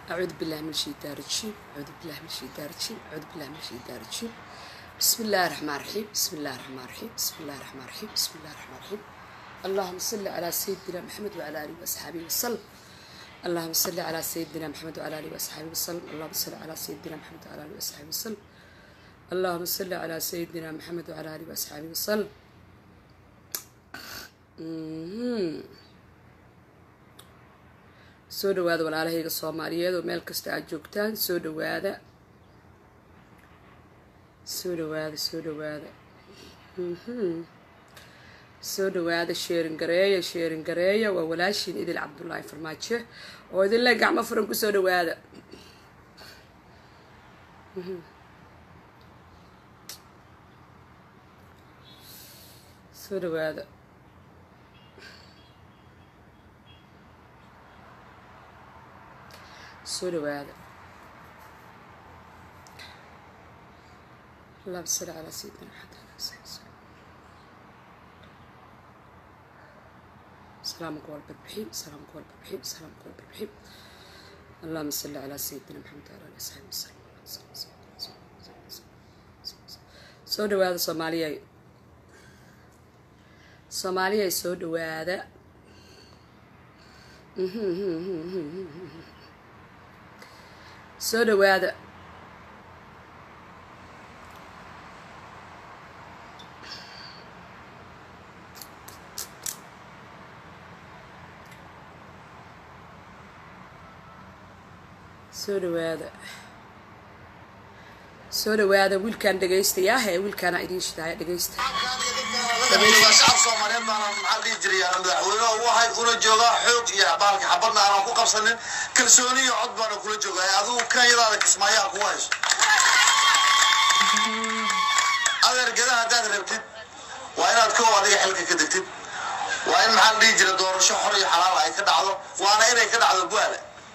أعوذ بالله من الشيطان الرجيم أعوذ بالله من الشيطان الرجيم أعوذ بالله من الشيطان الرجيم بسم الله الرحمن الرحيم بسم الله الرحمن الرحيم بسم الله الرحمن الرحيم بسم الله الرحمن الرحيم اللهم صل على سيدنا محمد وعلى آله وأصحابه وسلم اللهم صل على سيدنا محمد وعلى آله وأصحابه وسلم اللهم صل على سيدنا محمد وعلى آله وأصحابه وسلم اللهم صل على سيدنا محمد وعلى آله وأصحابه وسلم Mhm. soo dhawaada walaalahayga soomaaliyeed oo meel kasta aad joogtaan soo dhawaada soo dhawaada soo dhawaada Mhm. soo dhawaada sheerin gareeya sheerin gareeya waa walaashiin idil cabdullaahi farmaajo oo idinle gacmo furan kusoo dhawaada Mhm. soo dhawaada soo dhawaada اللهم صل على سيدنا محمد وعلى آله وصحبه وسلم. سلامك والبربحين سلامك والبربحين سلامك والبربحين اللهم صل على سيدنا محمد وعلى آله وصحبه وسلم soo dhawaada soomaaliyay soomaaliyay soo dhawaada soo dhawaada soo dhawaada soo dhawaada wiilkaan dhegaystayaah ee wiilkaana idiin shidahaya dhegaysta shacab soomaaliyeed baana maxaa dhihi jiray aan madaxweynaha u ahay una joogaa xoog iyo baalka xabadna aanan ku qabsanin kalsooni iyo cod baana kula joogaa adigu kanyadaada kismaayaha kugu hayso adeergada haddaad rabtid waa inaad kow adiga xilka ka degtid waa in maxaa la dhihi jira doorasho xor iyo xalaal ay ka dhacdo waana inay ka dhacdo buaale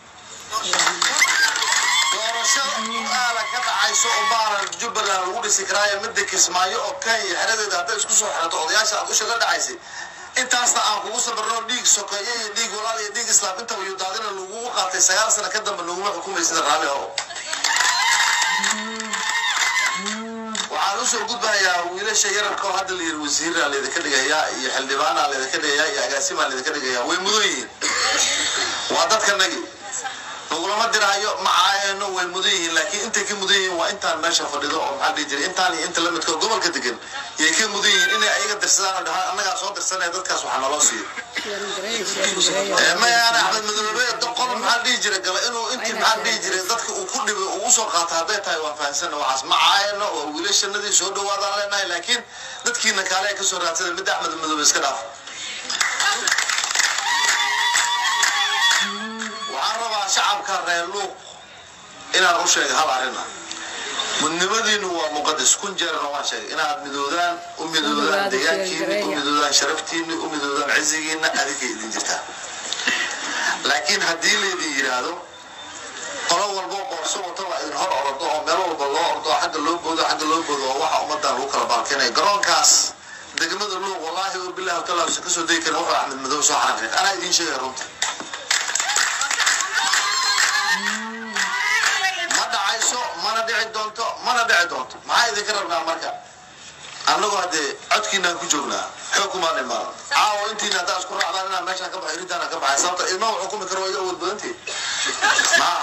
doorasho aala ka dhacayso oo baaran jubbaland lagu dhisi karaayo midda kismaayo oo kenya xeradeeda hadday isku soo xirato odayaasha aad usha la dhacaysay intaasna aan kugu sabarno dhiig sokeeye iyo dhiig walaal iyo dhiig islaam intaba iyo daadina lagugu qaatay sagaal sano ka dambe laguma xukumay sida raalli oo waxaan usoo gudbahayaa wiilasha yararka oo hadda la yiri wasiiraa laydinka dhigayaa iyo xildhibaanaa laydinka dhigayaa iyo agaasimaa laydinka dhigayaa way mudan yihiin waa dadkanagi lagulama dirahayo ma caayano way mudan yihiin laakiin intay ka mudan yihiin waa intaan meesha fadhido oo maxaa dhihi jiray intaan iyo inta la midka oo gobolka degan yay ka mudan yihiin inay ayaga dirsadaan oo dhahaan annagaa soo dirsanaya dadkaas waxaa naloo siiyo sheerin gareeya sheerin gareeya mayaana axmed madoobe doqon maxaa dhihi jiray gala inuu intii maxaa dhihi jiray dadka uu ku dhibay uu usoo qaata hadday tahay waan fahamsana waxaas ma caayano oo wiilashanadii soo dhawaadaan leenahay laakiin dadkiina kaale ay kasoo raadsada midda axmed madoobe iska dhaaf waxaan rabaa shacabka reer luuq inaan u sheega hal arrin ah mudnimadiinu waa muqadas kun jeerna waan sheegay inaad midoodaan u midoodaan deegaankiini u midoodaan sharaftiini u midoodaan cizigiina adinkay idin jirtaa laakiin haddii laydin yidhaahdo qolo walbo qoorso wata waa idin hor ordo oo meel walba loo ordo xagga loo boodo xagga loo boodo oo waxa ummadan lagu kala baalkeenaya garoonkaas degmada luuq wallaahi oo bilahi talaasa kasoo degi karin wuxuu axmed madow soo xaranqeeq anaa idiin sheegaya runta ma dhacayso mana dhici doonto mana dhici doonto maxaa idinka rabnaa marka annagu haddee codkiinaan ku joognaa xoog kumaan imaan caawo intiina haddaa isku raacdaan inaan meeshaan ka baxay riddaana ka baxay sababta ilma wax xukumi karo waa iga awood badantii maa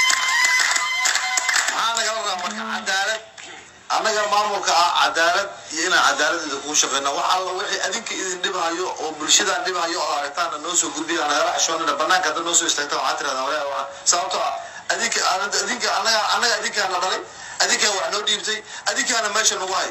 maxaa nagala rabaa marka cadaalad annaga maamulka ah cadaalad iyo inaan cadaalad idinkugu shaqeyna wax alla wixii adinka idin dhibhayo oo bulshadaan dhibhayo oo aragtaana noo soo gudbiya nagala xishoonina banaanka hadda noo soo istaagta waxaa tirahdaan walaa sababtoo ah adinka adinka annaga annaga adinkaana dhalay adinkaa wax noo dhiibtay adinkaana meesha nagu hay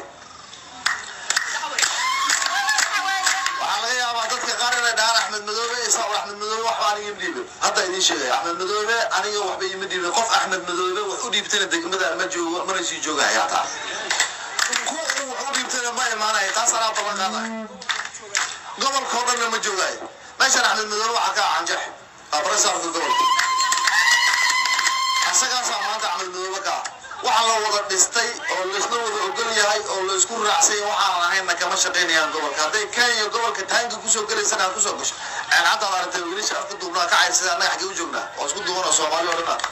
waxaa laga yaabaa dadka qaar inay dhahaan axmed madoobe isaaq axmed madoobe waxba aniga ima dhiibin hadda idiin sheegaya axmed madoobe aniga waxba ima dhiibin qof axmed madoobe wax u dhiibtana degmada ma joogo mana sii joogaya hataa kuwa uu wax u dhiibtana ma imaanaya taas anaa ballan qaadaya gobolka oo dhanna ma joogayo meeshan axmed madoobe waxaa ka ah canjex waa barasaarka gobolka asagaasaa maanta axmed madoobe ka ah waxa la wada dhistay oo laysla wada ogol yahay oo laysku raacsay waxaan ahayna kama shaqaynayaan gobolka hadday kenya gobolka taanka kusoo gelaysana ha kusoo gasho haddaad aragtay wiilasha afka duubnaa ka cayrsada annaga xaggee u joognaa oo isku duuban oo soomaali oo dhan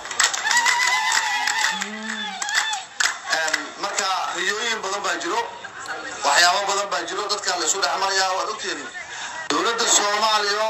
ah marka riyooyin badan baa jiro waxyaabo badan baa jiro dadkan laysu dhex marayaa waad ogtihiin dowladda soomaaliya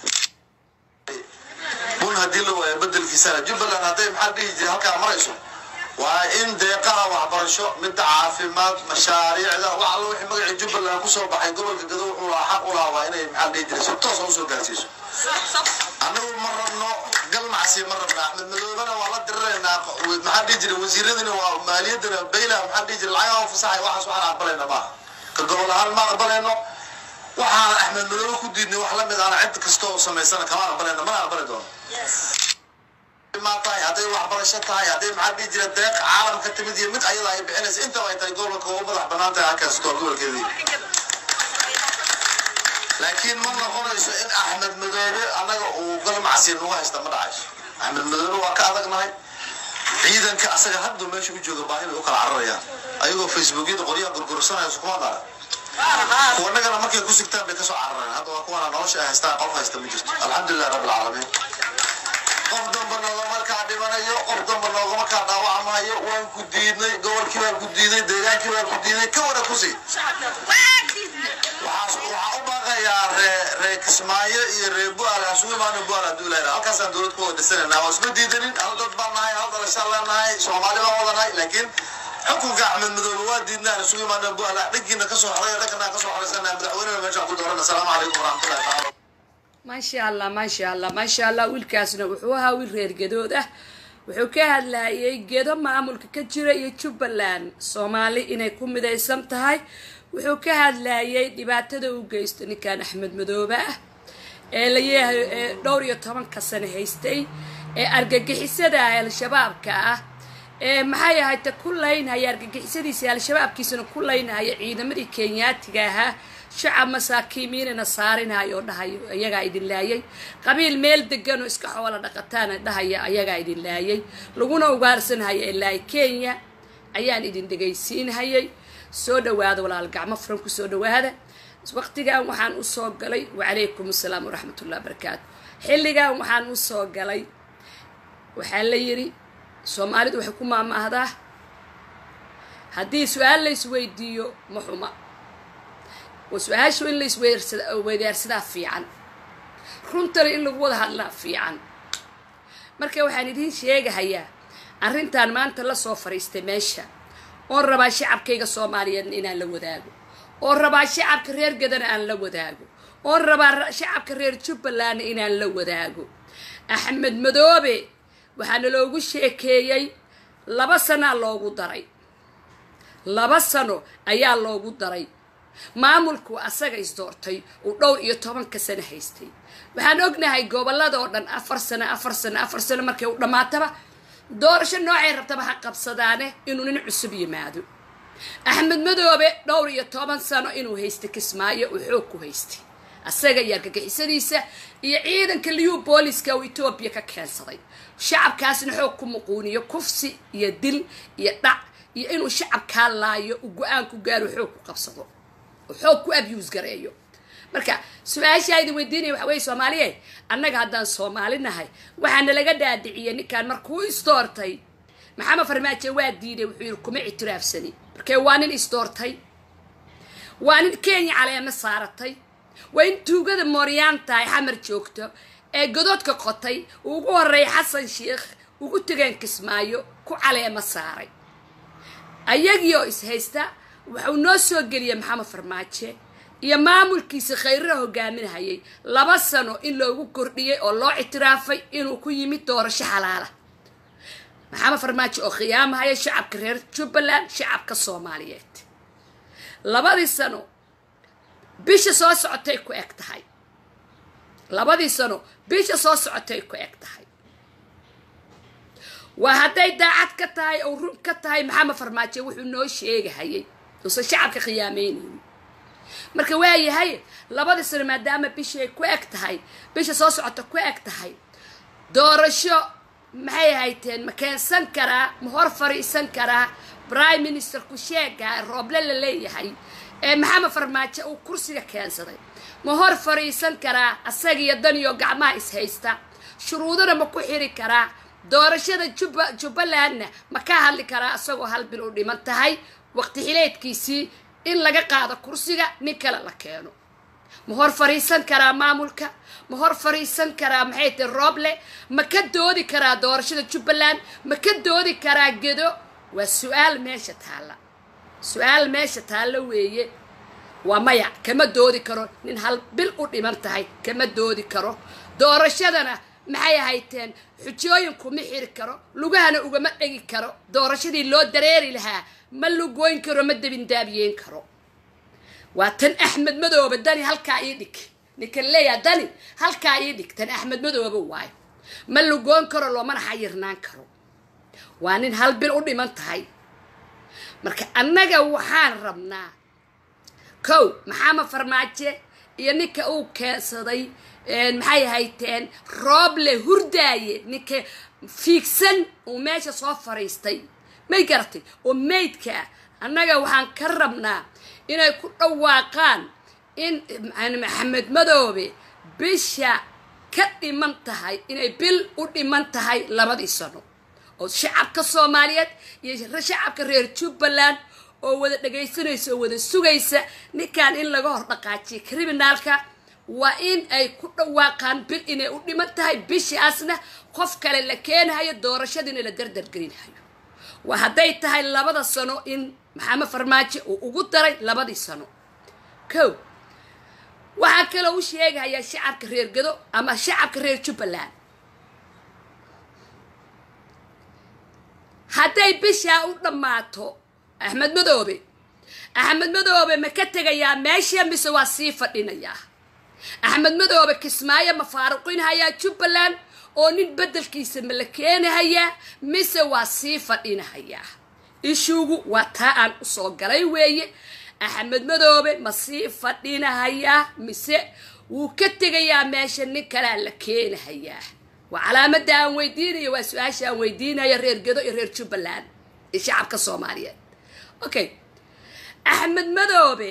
bun haddii la waayo bedelkiisana jubbaland hadday maxaa dhihi jira halkaa marayso waa in deeqaha waxbarasho midda caafimaad mashaariicda wax alla wixii magacii jubbaland kusoo baxay gobolka gado wuxuu lahaa xaq u lahaa waa inay maxaa dhihi jira si toosa usoo gaarsiiso annagu ma rabno galmacsi ma rabna axmed madoobana waa la diriraynaa maxaa dhihi jira wasiiradina waa maaliyadana bayla maxaa dhihi jira lacagaha fasaxay waxaas waxaan aqbalayna maaha ka gobol ahaan ma aqbalayno waxaan axmed madoobe ku diidnay wax lamid ahna cid kasta oo samaysana kama aqbalayno mana aqbali doono tahay hadday waxbarasho tahay hadday maxaa dhihi jira deeq caalamka timid iyo mid ayada ay bixinaysa intaba ay tahay gobolka ugu madax banaan tahay halkaastoo gobolkeedii laakiin ma noqonayso in axmed madoobe annaga uu galmacsi nagu haysta ma dhacayso axmed madoobe waa ka adagnahay ciidanka asaga hadda meesha u jooga baahi bay u kala cararayaan ayagoo facebookyada qoryaha gurgursanayso kuma dara kuwanagana markay ku sigtaan bay kasoo carareen hadda waa kuwana nolosha ay haystaan qof haysta ma jirto alxamdulilah rabbil caalamiin qof damba noogama kaa dhimanayo qof damba noogama kaa dhaawacmayo waan ku diidnay gobolkii baan ku diiday deegaankii baan ku diiday ka wada kusi waxaa u baaqayaa ree ree kismaayo iyo ree buaal hasugu imaano buaal hadduu ilaha halkaasaan dowlad ku wada dhisanayna waa isma diidanin hal dad baan nahay hal dhalashaan leenahay soomaali baan wadanahay laakiin xukunka axmed madoobe waa diidnaan isugu imaano buaal dhankiina kasoo xoray dhankana kasoo xoraysana madaxweynena meeshaan ku dooran asalaamu calaykum waraxmatullahi taala maasha allah maasha allah maasha allah wiilkaasna wuxuu ahaa wiil reer gedood ah wuxuu ka hadlayay gedo maamulka ka jira iyo jubbaland soomaali inay ku midaysan tahay wuxuu ka hadlayay dhibaatada u geysto ninkan axmed madoobe ah ee layahay ee dhowr iyo tobanka sano haystay ee argagixisada al-shabaabka ah ee maxay ahayta ku laynhaya argagixisadiisa al-shabaabkiisana ku laynhaya ciidamadii kenyaatiga ahaa shacab masaakiimiinana saarinhayo oo dhahayo ayagaa idin laayay qabiil meel degan oo iska xoola dhaqataana dhahaya ayagaa idin laayay laguna ugaarsanhaya ilaa kenya ayaan idin dhegaysiinhayay soo dhawaada walaal gacmo furan ku soo dhawaada waqtigan waxaan usoo galay wacalaykum assalaam waraxmatullahi barakaatu xilligan waxaan usoo galay waxaa la yidhi soomaalidu waxay ku maamaahdaa haddii su-aal la isweydiiyo ma xuma su-aashu in la isweydaarsadaa fiican runtana in lagu wada hadlaa fiican marka waxaan idiin sheegahayaa arrintan maanta lasoo fadhiistay meesha oon rabaa shacabkayga soomaaliyeedna inaan la wadaago oon rabaa shacabka reer gadana aan la wadaago oon rabaa shacabka reer jubbalandna inaan la wadaago axmed madoobe waxaana loogu sheekeeyey laba sanaa loogu daray laba sano ayaa loogu daray maamulku asaga isdoortay uu dhowr iyo tobanka sano haystay waxaan ognahay gobolada oo dhan afar sano afar sano afar sano markay u dhammaataba doorasho noocay rabtaba ha qabsadaane inuu nin cusub yimaado axmed madoobe dhowr iyo toban sano inuu haystay kismaayo uu xoog ku haystay asaga iyo argagixisadiisa iyo ciidanka liyu booliska uu etoobiya ka keensaday shacabkaasna xoog ku muquuniyo kufsi iyo dil iyo dhac iyo inuu shacabkaa laayo uu go-aan ku gaaro xoog ku qabsado xoog ku abuse gareeyo marka su-aashaa idin weydiinaya waxa weye soomaaliye annaga haddaan soomaali nahay waxaana laga dhaadhiciyay ninkan markuu isdoortay maxamed farmaajo waa diiday wuxuu yidhi kuma ictiraafsani markee waa nin isdoortay waa nin kenya caleemo saaratay waa in tuugada mooryaanta ay xamar joogto ee godoodka qotay uu ugu horreeyay xasan sheikh ugu tegeen kismaayo ku caleemo saaray ayagiioo ishaysta wuxuu noo soo geliyay maxamed farmaajo iyo maamulkiisa khayraha hogaaminahayay laba sano in loogu kordhiyay oo loo ictiraafay inuu ku yimid doorasho xalaala maxamed farmaajo oo khiyaamahaya shacabka reer jubbaland shacabka soomaaliyeed labadii sano bisha soo socotay ku eg tahay labadii sano bisha soo socotay ku eg tahay waa hadday daacad ka tahay oo run ka tahay maxamed farmaajo wuxuu noo sheegahayay uusan shacabka khiyaameynaynin marka waayahay labadii sano maadaama bishay ku eg tahay bisha soo socota ku eg tahay doorasho maxay hayteen ma keensan karaa ma hor fariisan karaa prime ministerku sheega rooble la leeyahay ee maxamed farmaajo uu kursiga keensaday ma hor fariisan karaa asagiyo daniyo gacmaha ishaysta shuruudana ma ku xiri karaa doorashada juba jubbalandna ma ka hadli karaa isagoo hal bil u dhiman tahay waqti xileedkiisii in laga qaado kursiga nin kale la keeno ma hor fariisan karaa maamulka ma hor fariisan karaa maxay tahay rooble ma ka doodi karaa doorashada jubbaland ma ka doodi karaa gedo waa su-aal meesha taalla su-aal meesha taalla weeye waa maya kama doodi karo nin hal bil u dhiman tahay kama doodi karo doorashadana maxay hayteen xujooyin kuma xiri karo lugahana ugama dhegi karo doorashadii loo dareeri lahaa ma lugoyn karo ma debindaabiyeyn karo waa tan axmed madoobe dani halkaa ii dhig ninkan leeyaha dani halkaa ii dhig tan axmed madoobe waayo ma lugoon karo loomana xayirnaan karo waa nin hal bil u dhiman tahay marka annaga waxaan rabnaa kow maxamed farmaajo iyo ninka uu keensaday maxay hayteen rooble hurdaaye ninka fiigsan uu meesha soo fariistay may garatay oo maydka ah annaga waxaan ka rabnaa inay ku dhawaaqaan in maxamed madoobe bisha ka dhiman tahay inay bil u dhiman tahay labadii sano oo shacabka soomaaliyeed iyo shacabka reer jubbaland oo wada dhagaysanaysa oo wada sugaysa ninkan in laga hor dhaqaajiyo criminaalka waa in ay ku dhawaaqaan bil inay u dhiman tahay bishaasna qof kale la keenahayo doorashadiina la dardargelinahayo waa hadday tahay labada sano in maxamed farmaajo uu ugu daray labadii sano kow waxaa kaloo u sheegahayaa shacabka reer gado ama shacabka reer jubbaland hadday bishaa u dhammaato axmed madoobe axmed madoobe ma ka tegayaa meesha mise waa sii fadhinayaa axmed madoobe kismaayo ma faaruqinhayaa jubbaland oo nin beddelkiisa ma la keenahayaa mise waa sii fadhinahayaa ishuugu waa taa aan usoo galay weeye axmed madoobe ma sii fadhinahayaa mise wuu ka tegayaa meesha nin kalea la keenahayaa waa calaamadda aan weydiinayo waa su-aasha aan weydiinayo reer gedo iyo reer jubbaland iyo shacabka soomaaliyeed okay axmed madoobe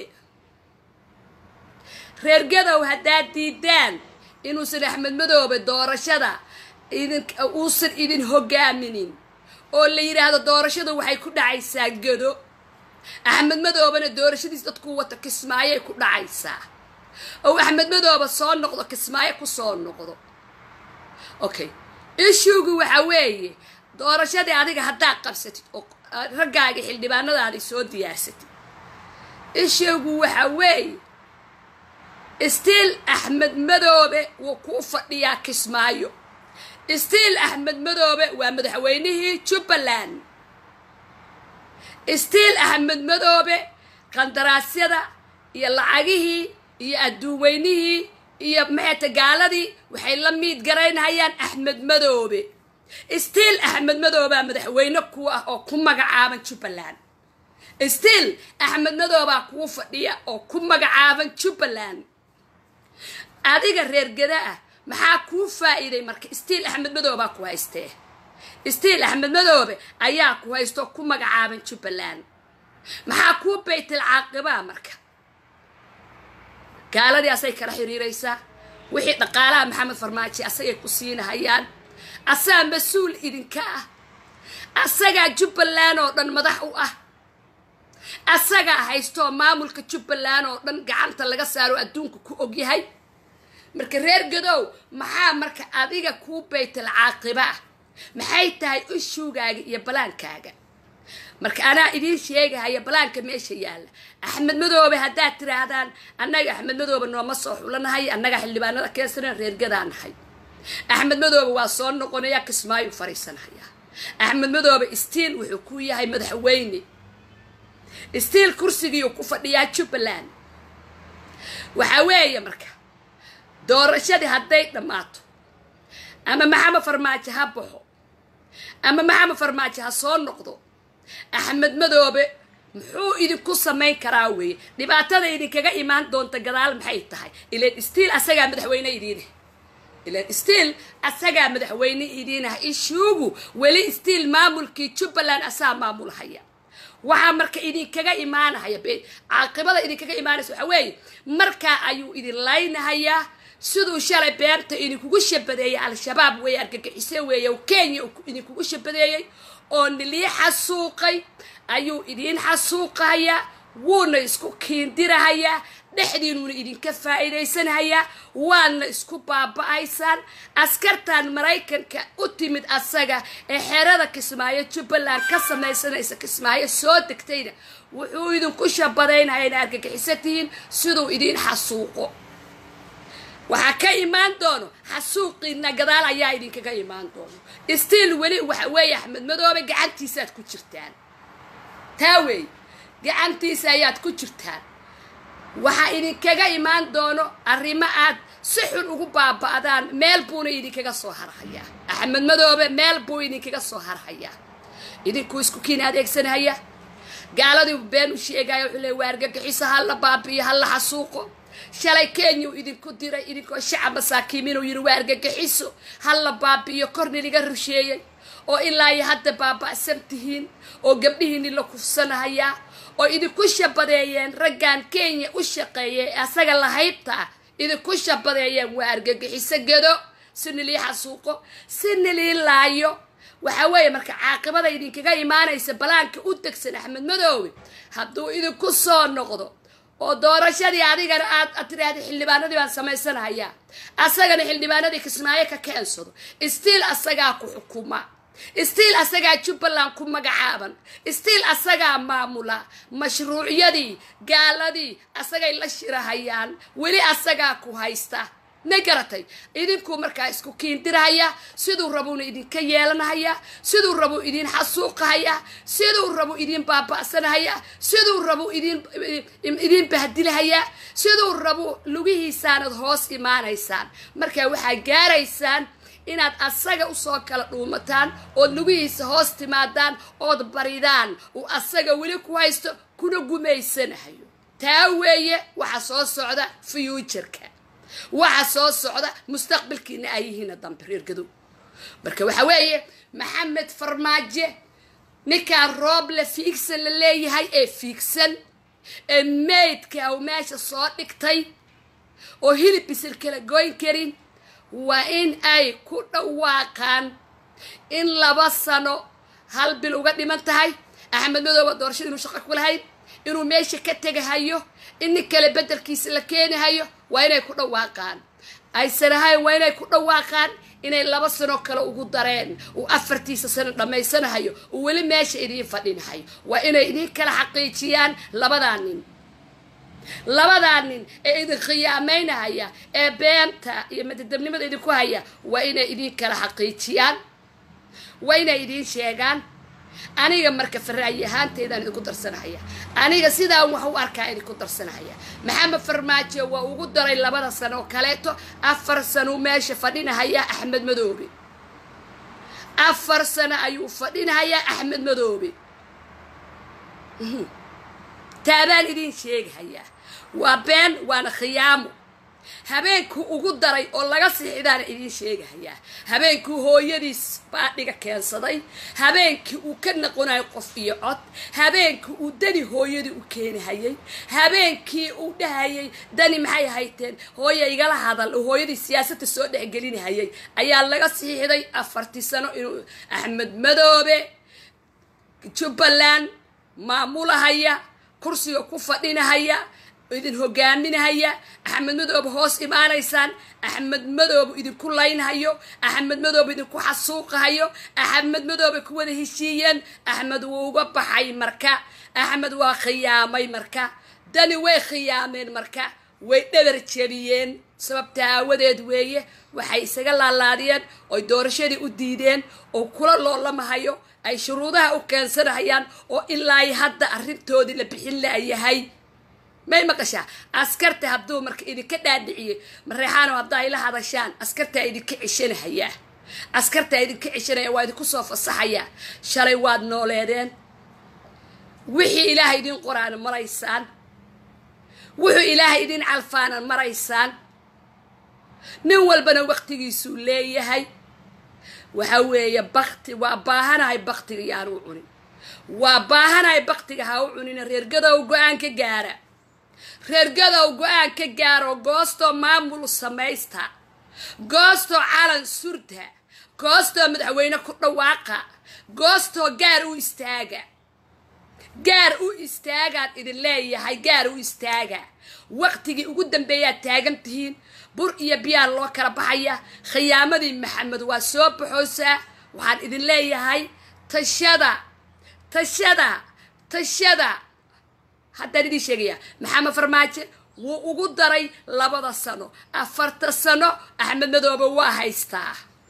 reer gadow haddaad diidaan inuusan axmed madoobe doorashada idin uusan idin hogaaminin oo la yidhaahdo doorashada waxay ku dhacaysaa gado axmed madoobena doorashadiis dadku wata kismaayay ku dhacaysaa oo axmed madoobe soo noqdo kismaayo ku soo noqdo okay ishuugu waxa weeye doorashadii adiga haddaad qabsatid oo raggaaga xildhibaanadaadi soo diyaarsatid ishuugu waxa weeye stiil axmed madoobe wuu kuu fadhiyaa kismaayo stiil axmed madoobe waa madaxweynihii jubbaland stiil axmed madoobe qandaraasyada iyo lacagihii iyo adduunweynihii iyo maxayta gaaladii waxay la miid garaynhayaan axmed madoobe stiil axmed madoobaa madaxweyne ku ah oo ku magacaaban jubbaland stiil axmed madoobaa kuu fadhiya oo ku magacaaban jubbaland adiga reer gada ah maxaa kuu faa'iiday marka stiil axmed madoobaa ku haystee stiil axmed madoobe ayaa ku haysto ku magacaaban jubbaland maxaa kuu baytil caaqibaa marka gaaladii asay kala xiriiraysaa wixii dhaqaalaha maxamed farmaajo asagay ku siinahayaan asaa mas-uul idinka ah asagaa jubbaland oo dhan madax u ah asagaa haystoo maamulka jubbaland oo dhan gacanta laga saaro adduunka ku ogyahay marka reer gadow maxaa marka adiga kuu baytal caaqiba ah maxay tahay ishuugaaga iyo balaankaaga marka anaa idiin sheegahaya balaanka meesha yaalla axmed madoobe haddaad tiraahdaan annaga axmed madoobe nooma soo xulanahay annaga xildhibaanada keensana reergadaa nahay axmed madoobe waa soo noqonaya kismaayu fariisanhayaa axmed madoobe stiil wuxuu ku yahay madaxweyne stiil kursigiiu ku fadhiyaa jubbaland waxaa weeye marka doorashadii hadday dhammaato ama maxamed farmaajo ha baxo ama maxamed farmaajo ha soo noqdo axmed madoobe muxuu idinku samayn karaa weeye dhibaatada idinkaga imaan doonta gadaal maxay tahay ilan stiil asagaa madaxweyne idiine ilan stiil asagaa madaxweyne idiin ah ishuugu weli stiil maamulkii jubbaland asaa maamulhaya waxaa marka idinkaga imaanahaya caaqibada idinkaga imaanaysa waxaa weeye markaa ayuu idin laynahayaa siduu shalay beerta idinkugu shabadeeyey al-shabaab weeye argagixise weeye oo kenya idinkugu shabadeeyey oo nilii xasuuqay ayuu idiin xasuuqahayaa wuuna isku kiindirahayaa dhexdiinuuna idinka faa'iidaysanhayaa waadna isku baaba-aysaan askartan maraykanka u timid asaga ee xerada kismaayo jubbaland ka samaysanaysa kismaayo soo degtayna wuxuu idinku shabadaynaya ina argagixiso tihiin siduu idiin xasuuqo waxaa ka imaan doono xasuuqiina gadaal ayaa idinkaga imaan doono stiil weli waxa weeye axmed madoobe gacantiisaaad ku jirtaan taa weey gacantiisa ayaad ku jirtaan waxaa idinkaga imaan doono arrimo aad si xun ugu baaba'daan meel buuna idinkaga soo harhayaa axmed madoobe meel buu idinkaga soo harhayaa idinkuu isku kiin adeegsanhaya gaaladii been u sheegaya wuxuu leey waa argagixiso halla baabi'iyo halla xasuuqo shalay kenyau idinku diray idinkoo shacab masaakiim inuu yidhi waa argagixiso halla baabi'iyo korni liga rusheeyey oo ilaa iyo hadda baaba'san tihiin oo gabdhihiini la kufsanahayaa oo idinku shabadeeyeen raggan kenya u shaqeeyay ee asaga lahaybta ah idinku shabadeeyeen waa argagixiso gedo si nilii xasuuqo si nilii laayo waxaa weeye marka caaqibada idinkaga imaanaysa balaanka u degsan axmed madoobe hadduu idinku soo noqdo oo doorashadii adigana aad ad tiraahda xildhibaanadii baan samaysanahayaa asagana xildhibaanadii kismaayo ka keensado stiil asagaa ku xukuma stiil asagaa jubbaland ku magacaaban stiil asagaa maamula mashruucyadii gaaladii asagay la shirahayaan weli asagaa ku haysta ma garatay idinkuu markaa isku kiindirahaya siduu rabuuna idinka yeelanahaya siduu rabuu idin xasuuqahaya siduu rabu idin baaba'sanahaya siduu rabu idin idin bahdilahaya siduu rabu lugihiisaanad hoos imaanaysaan markaa waxaa gaaraysaan inaad asaga usoo kala dhuumataan ood lugihiisa hoos timaadaan ood baridaan uu asaga weli ku haysto kuna gumaysanahayo taa weeye waxa soo socda fuujarka waxa soo socda mustaqbalkiina ay yihiina dambe reer gadow marka waxa weeye maxamed farmaajo ninkaan rooble fiigsan la leeyahay ee fiigsan ee maydka u meesha soo dhigtay oo hilib bisil kala goyn karin waa in ay ku dhawaaqaan in laba sano hal bil uga dhiman tahay axmed madooba doorashada inuu shaqo ku lahayn inuu meesha ka tegahayo in nin kale bedelkiisa la keenahayo waa inay ku dhawaaqaan aysan ahayn waa inay ku dhawaaqaan inay laba sano kale ugu dareen uu afartiisa sano dhammaysanahayo uu weli meesha idiin fadhinahayo waa inay idiin kala xaqiijiyaan labadaa nin labadaa nin ee idin khiyaamaynahaya ee beenta iyo madadabnimada idinku haya waa inay idiin kala xaqiijiyaan waa inay idiin sheegaan aniga marka faraayi ahaanteedaan idinku darsanahaya aniga sidaan wax u arkaa idinku darsanahaya maxamed farmaajo waa ugu daray labada sano oo kaleeto afar sano meesha fadhinahaya axmed madoobe afar sano ayuu fadhinahayaa axmed madoobe taabaan idiin sheegahayaa waa been waana khiyaamo habeenkuu ugu daray oo laga sixidaana idiin sheegahayaa habeenkii hooyadiis baadhiga keensaday habeenkii uu ka noqonayo qof iyo cod habeenkii uu dani hooyadii u keenahayay habeenkii uu dhahayay dani maxay hayteen hooya igala hadal oo hooyadii siyaasadda soo dhexgelinahayay ayaa laga siixday afartii sano inuu axmed madoobe jubbaland maamulahaya kursiga ku fadhinahaya idin hogaaminahaya axmed madoobe hoos imaanaysaan axmed madoobe idinku laynhayo axmed madoobe idinku xasuuqahayo axmed madoobe ku wada heshiiyeen axmed wuu uga baxay marka axmed waa khiyaamay marka dani way khiyaameen marka way dhabar jebiyeen sababta aawadeed weeye waxay isaga laalaadiyeen oy doorashadii u diideen oo kula loolamahayo ay shuruudaha u keensanahayaan oo ilaa hadda arrintoodii la bixin laayahay may maqashaa askarta hadduu marka idinka dhaadhiciyey mareexaano haddaa ila hadashaan askartaa idinka ceshanahayaa askartaa idinka ceshanaya waa idinku soo fasaxayaa shalay waad nooleedeen wixii ilaahay idin qoraana maraysaan wuxuu ilaahay idin calfaana maraysaan nin walbana waktigiisuu leeyahay waxa weeye bakti waa baahanahay baktiga yaan u cunin waa baahanahay baktiga ha u cunina reergadow go-aan ka gaara reergadow go-aan ka gaara oo goostoo maamul samaysta goostoo calan surda goostoo madaxweyne ku dhawaaqa goostoo gaar u istaaga gaar u istaagaan idin leeyahay gaar u istaaga waqtigii ugu dambeeyaad taagan tihiin bur iyo biyaa loo kala baxaya khiyaamadii maxamed waa soo baxoosaa waxaan idin leeyahay tashada tashada tashada haddaan idiin sheegaya maxamed farmaajo wuu ugu daray labada sano afarta sano axmed madoobe waa haystaa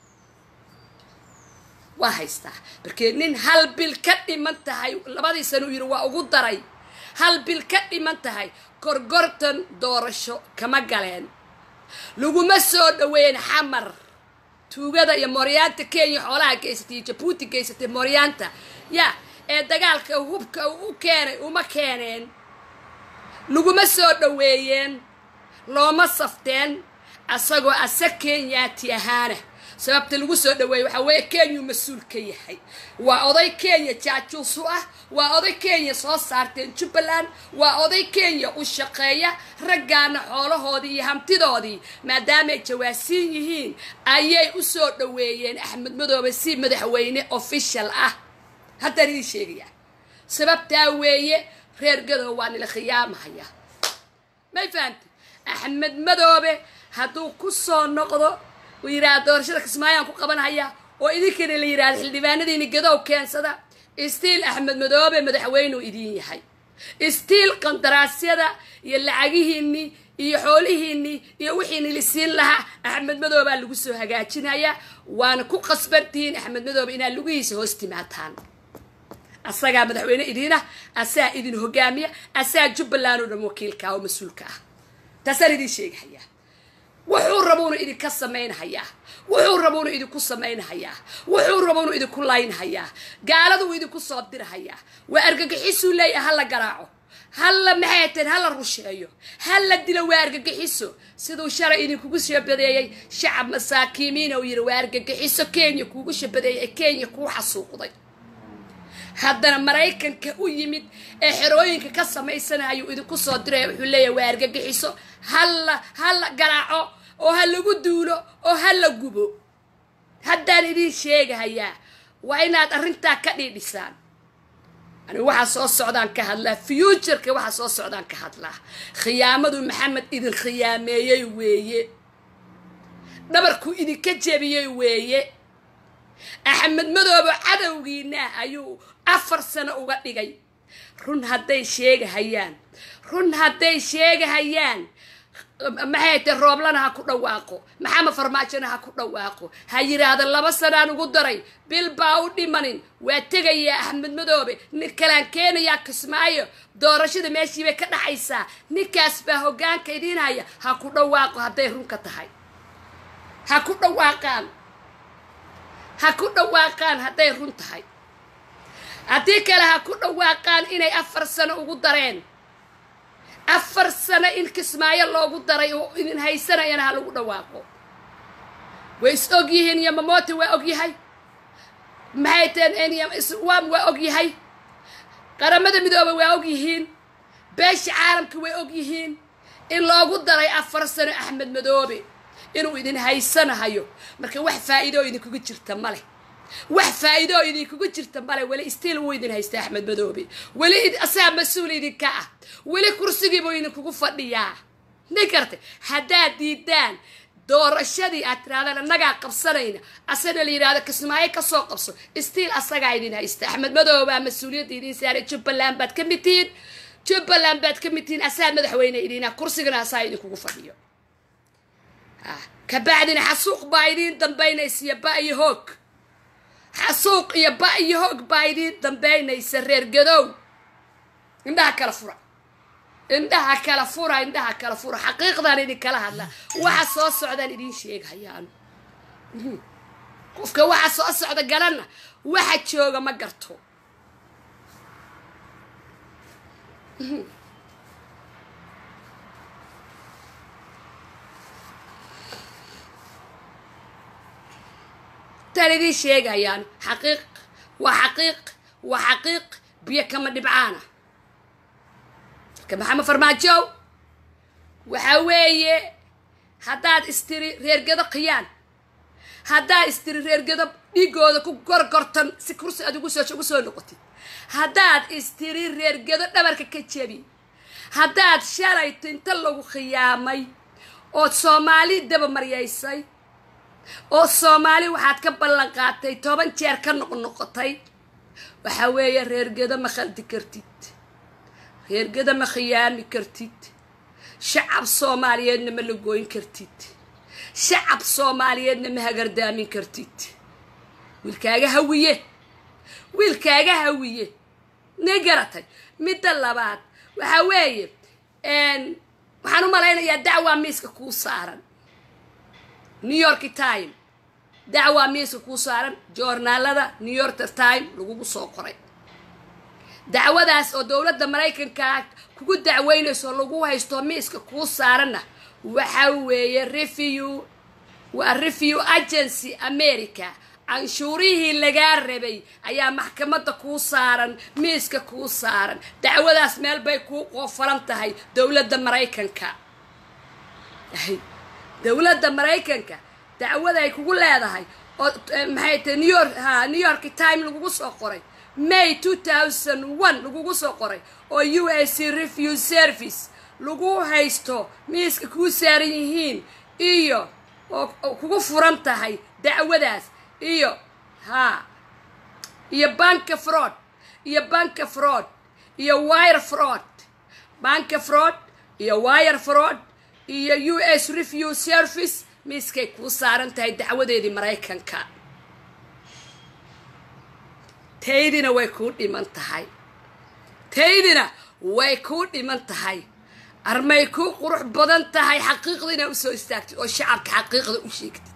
waa haystaa markee nin hal bil ka dhiman tahay labadii sano u yidhi waa ugu daray hal bil ka dhiman tahay gorgortan doorasho kama galeen laguma soo dhaweyn xamar tuugada iyo mooryaanta kenya xoolaha geysatay iyo jabuuti geysatay mooryaanta ya ee dagaalka hubka u keenay uma keeneen laguma soo dhaweeyeen looma safteen asagoo ase kenyaati ahaana sababta lagu soo dhaweeyey waxaa weeye kenyuu mas-uul ka yahay waa oday kenya jaajuusu ah waa oday kenya soo saarteen jubbaland waa oday kenya u shaqeeya raggaana xoolahoodii iyo hamtidoodii maadaamaay jawaasiin yihiin ayay u soo dhaweeyeen axmed madoobe si madaxweyne official ah haddaan idiin sheegaya sababtaa weeye reer gadow waa nila khiyaamahaya may fahamti axmed madoobe hadduu ku soo noqdo uu yidhaha doorashada kismaayaan ku qabanhaya oo idinkana la yidhahda xildhibaanadiini gadow keensada istiil axmed madoobe madaxweynuu idiin yahay istiil qandaraasyada iyo lacagihiinii iyo xoolihiinii iyo wixiini lisiin lahaa axmed madoobaa lagu soo hagaajinaya waana ku qasbantihiin axmed madoobe inaad lugihiisa hoos timaataan asagaa madaxweyne idiinah asaa idin hogaamiya asaa jubbaland oo dhan wakiilka oo mas-uulka ah taasaan idiin sheegahayaa wuxuu rabuunu idinka samaynhayaa wuxuu rabuunu idinku samaynhayaa wuxuu rabuunu idinku laynhayaa gaaladu idinku soo dirhayaa waa argagixisuu leeyahay hala garaaco halla maxay teen hala rusheeyo hala dilo waa argagixiso siduu shalay idinkugu shabadeeyey shacab masaakiimiina uu yidhi waa argagixiso kenya kuugu shabadeeyey ee kenya kuu xasuuqday haddana maraykanka u yimid ee xerooyinka ka samaysanayuu idinku soo diraya wuxuu leeyahay waa argagixiso halla hala garaaco oo ha lagu duulo oo ha la gubo haddaan idiin sheegahayaa waa inaad arrintaa ka dhiidhisaan ani waxaa soo socdaan ka hadlaa futureka waxaa soo socdaan ka hadlaa khiyaamadu maxamed idin khiyaameeyey weeye dhabarkuu idinka jebiyey weeye axmed madoobo cadowgiina ayuu afar sano uga dhigay run hadday sheegahayaan run hadday sheegahayaan maxay te rooblana ha ku dhawaaqo maxamed farmaajona ha ku dhawaaqo ha yidhaahda laba sanaan ugu daray bil baa u dhimanin waa tegayaa axmed madoobe nin kalaan keenayaa kismaayo doorashada meeshii bay ka dhaxaysaa ninkaas baa hoggaanka idiin haya ha ku dhawaaqo hadday runka tahay ha ku dhawaaqaan ha ku dhawaaqaan hadday run tahay haddii kale ha ku dhawaaqaan inay afar sano ugu dareen afar sano in kismaayo loogu daray oo idin haysanayana ha lagu dhawaaqo way is og yihiin yamamoto waa og yahay maxay teen iswam waa og yahay qaramada midoobe waa og yihiin beesha caalamka way og yihiin in loogu daray afar sano axmed madoobe inuu idin haysanahayo marka wax faa'iidoo idinkugu jirta ma leh wax faa'iidoo idinkugu jirta male weli istiil wuu idin haysta axmed madoobe weli asaa mas-uul idinka ah weli kursigiibuu idinkugu fadhiyaa nin karta haddaad diidaan doorashadii aad tirahdaan annagaa qabsanayna asana la yidhahdo kismaayo kasoo qabso istiil asagaa idin haysta axmed madoobaa mas-uuliyadda idin saaray jubbaland baad ka mid tihiin jubbaland baad ka mid tihiin asaa madaxweyne idina kursigana asaa idinkugu fadhiyo kabacdina xasuuq baa idiin dambaynaysa iyo ba iyo hoog xasuuq iyo ba iyo hoog baa idiin dambaynaysa reer gadow indhaha kala fura indhaha kala fura indhaha kala fura xaqiiqdaan idinkala hadla waxa soo socdaan idiin sheegahayaan qofka waxa soo socda garanna waxa jooga ma garto runtaan idiin sheegayaan xaqiiq waa xaqiiq waa xaqiiq biyo kama dhibcaana marka maxamed farmaajow waxaa weeye haddaad istiri reergado khiyaan haddaad istiri reergado dhiigooda ku gorgortan si kursi aad ugu soo ugu soo noqotid haddaad istiri reergado dhabarka ka jebi haddaad shalayto inta lagu khiyaamay ood soomaali dabamaryaysay oo soomaali waxaad ka ballan qaatay toban jeer ka noqnoqotay waxaa weeye reergado ma khaldi kartid reergado ma khiyaami kartid shacab soomaaliyeedna ma la gooyn kartid shacab soomaaliyeedna ma hagardaamin kartid wiilkaaga hawiye wiilkaaga hawiye ne garatay midda labaad waxaa weeye waxaan u malaynayaa dacwaa miiska kuu saaran new york time dacwaa miiska kuu saaran joornaalada new york time lagugu soo qoray dacwadaas oo dowladda maraykanka kugu dacweynayso lagu haysto miiska kuu saaranna waxa weeye revew waa revew agency america canshuurihii lagaa rabay ayaa maxkamadda kuu saaran miiska kuu saaran dacwadaas meel bay kuu qoofalan tahay dowladda maraykanka dowladda maraykanka dacwaday kugu leedahay oo maxay tahay new york ha new york time lagugu soo qoray may two thousand one lagugu soo qoray oo u s c review service lagu haysto miiska kuu saaran yihiin iyo oo kugu furan tahay dacwadaas iyo ha iyo banka fraud iyo banka fraud iyo wire fraud banka fraud iyo wire fraud iyo u s review service miiskay kuu saaran tahay dacwadeedii maraykanka taydina way kuu dhiman tahay taydina way kuu dhiman tahay armay kuu qurux badan tahay xaqiiqda inaad usoo istaagtid oo shacabka xaqiiqda u sheegtid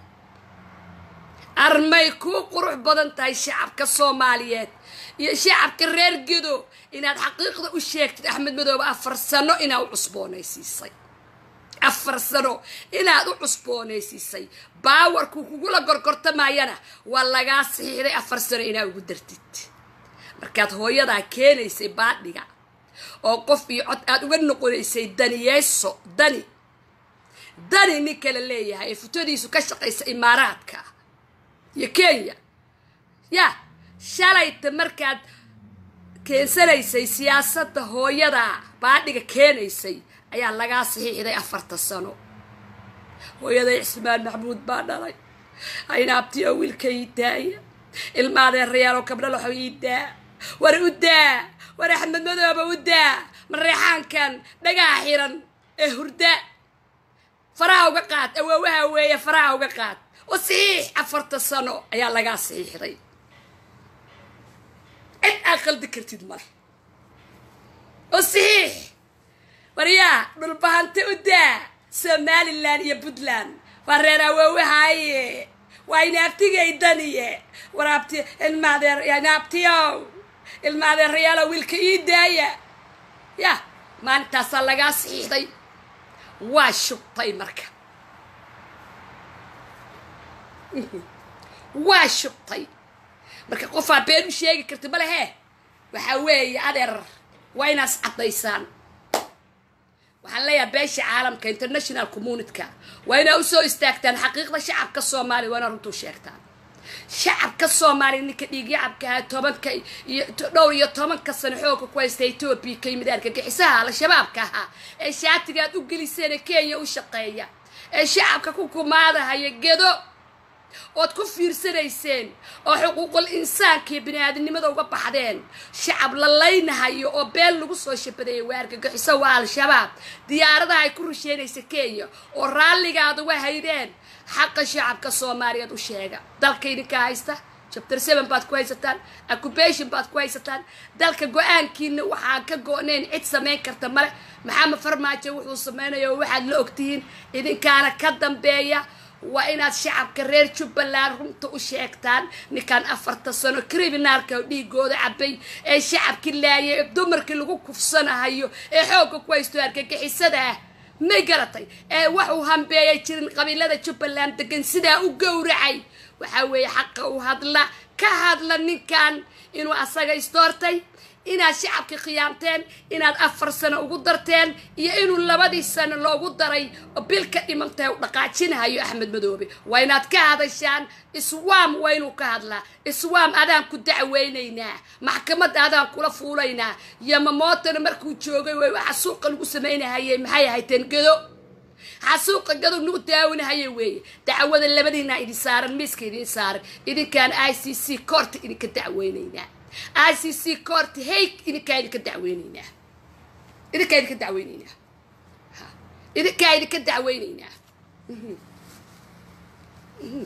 armay kuu qurux badan tahay shacabka soomaaliyeed iyo shacabka reer gedo inaad xaqiiqda u sheegtid axmed madoobe afar sano inaad u cusboonaysiisay afar sano inaad u cusboonaysiisay baawarku kugula gorgortamayana waa lagaa saxiixday afar sano inaad ugu dartid markaad hooyadaa keenaysay baadhiga oo qof iyo cod aad uga noqonaysay daniyeyso dani dani nin kala leeyahay ee futadiisu ka shaqaysa imaaraadka iyo kenya ya shalayta markaad keensanaysay siyaasadda hooyada baadhiga keenaysay ayaa lagaa saxiixday afarta sano hooyaday cismaan maxmuud baa dhalay aynaabtiyo wiilka ii daaya ilmaadeerayaaloo kabdhalaxo ii daa war u daa war axmed madooba u daa mareexaankan dhagaha xiran ee hurda faraha uga qaad awoowaha weeye faraha uga qaad oo saxiix afarta sano ayaa lagaa saxiixday cid aad qaldi kartid male oo saxiix waryaa dhulbahante u daa somalilan iyo puntland waa reer awoowahaaye waa inaabtigay daniye waraabti ilmaadeer inaabtiyow ilmaadeerayaalo wiilka ii daaya ya maalintaasaa lagaa saxiixday waa shubtay marka waa shubtay marka qofaa been u sheegi karta ma lehe waxaa weeye adeer waa inaas caddaysaan waxaan leeyahay beesha caalamka international communityka waa inaa usoo istaagtaan xaqiiqda shacabka soomaaliya waa inaa runtuu sheegtaan shacabka soomaaliya ninka dhiigyacabka ahaa tobanka iyo dhowr iyo tobanka sano xooga ku haysta etoobiya ka yimid argagixisaha al-shabaabka ahaa ee shaatiga aad u geliseen ee kenya u shaqeeya ee shacabka ku kumaadahaya gedo ood ku fiirsanayseen oo xuquuqul insaanka iyo bini-aadamnimada uga baxdeen shacab la laynahayo oo been lagu soo shabadeeyay waa argagixiso waa al-shabaab diyaaradaha ay ku rusheynaysa kenya oo raalligaad uga haydeen xaqa shacabka soomaaliyeed u sheega dalka idinka haysta chapter seven baad ku haysataan occupation baad ku haysataan dalka go-aankiina waxaan ka go-nayn cid samayn karta male maxamed farmaajo wuxuu samaynayo waxaad la ogtihiin idinkaana ka dambeeya waa inaad shacabka reer jubbaland runta u sheegtaan ninkaan afarta sano criminaalka dhiigooda cabay ee shacabkii laayay ee dumarkii lagu kufsanahayo ee xoogga ku haysto argagixisada ah may garatay ee waxuu hambeeyay jirin qabiilada jubbaland degan sidaa u gowracay waxaa weeye xaqa u hadla ka hadla ninkan inuu asaga isdoortay inaad shacabka khiyaamteen inaad afar sano ugu darteen iyo inuu labadii sano loogu daray oo bil ka dhimantahay u dhaqaajinahayo axmed madoobe waa inaad ka hadashaan iswaam waa inuu ka hadlaa iswaam adaan ku dacweynaynaa maxkamadda adaan kula fuulaynaa yamamootana markuu joogay way waxa suuqa lagu samaynahayay maxay ahayteen gedo xasuuqa gado nagu daawinahaya weeye dacwada labadiina idin saaran miiska idin saaran idinkaan i c c koorta idinka dacweynaynaa i c c koorta hayg idinkaa idinka dacweynaynaa idinkaa idinka dacweynaynaa ha idinkaa idinka dacweynaynaa Mhm. Mhm.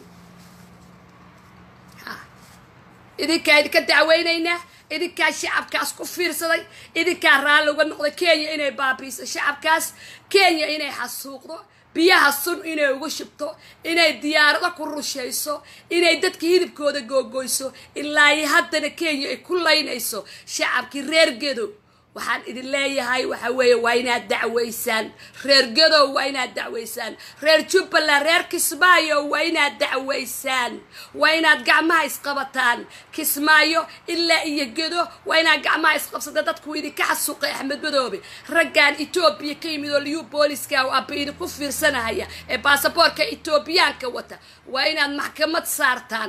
ha idinkaa idinka dacweynaynaa idinkaa shacabkaas ku fiirsaday idinkaa raalli uga noqday kenya inay baabiiso shacabkaas kenya inay xasuuqdo biyaha sun inay uga shubto inay diyaarado ku rushayso inay dadka hidibkooda googoyso ilaa iyo haddana kenya ay ku laynayso shacabkii reer gedo waxaan idin leeyahay waxa weeye waa inaad dacweysaan reer gadow waa inaad dacweysaan reer jubbaland reer kismaayo waa inaad dacweysaan waa inaad gacmaha isqabataan kismaayo ilaa iyo gedo waa inaad gacmaha isqabsata dadku idinka xasuuqay axmed madoobe raggan etoobiya ka yimid oo liyu booliska oo aba idinku fiirsanahaya ee baasaboorka etoobiyaanka wata waa inaad maxkamad saartaan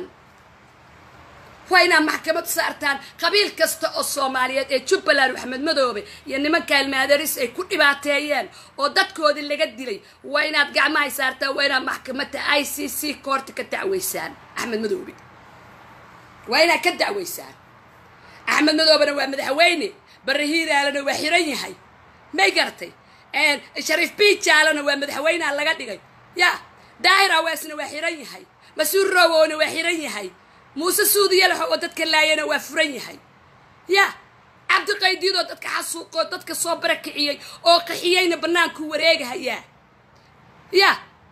waa inaad maxkamad saartaan qabiil kasta oo soomaaliyeed ee jubbaland axmed madoobe iyo nimanka ilmaadaris ay ku dhibaateeyeen oo dadkoodii laga dilay waa inaad gacmahay saartaan waa inaad maxkamadda i c c koorta ka dacweysaan axmed madoobe waa inaad ka dacweysaan axmed madoobena waa madaxweyne barre hiiraalena waa xiran yahay may garatay shariif biijaalena waa madaxweynea laga dhigay ya daahir aweesna waa xiran yahay mas-uul rowoona waa xiran yahay muuse suudiyalaxo oo dadka laayana waa furan yahay ya cabdiqaydiidoo dadka xasuuqoo dadka soo barakiciyey oo qaxiyeyna bannaanku wareegahayaa ya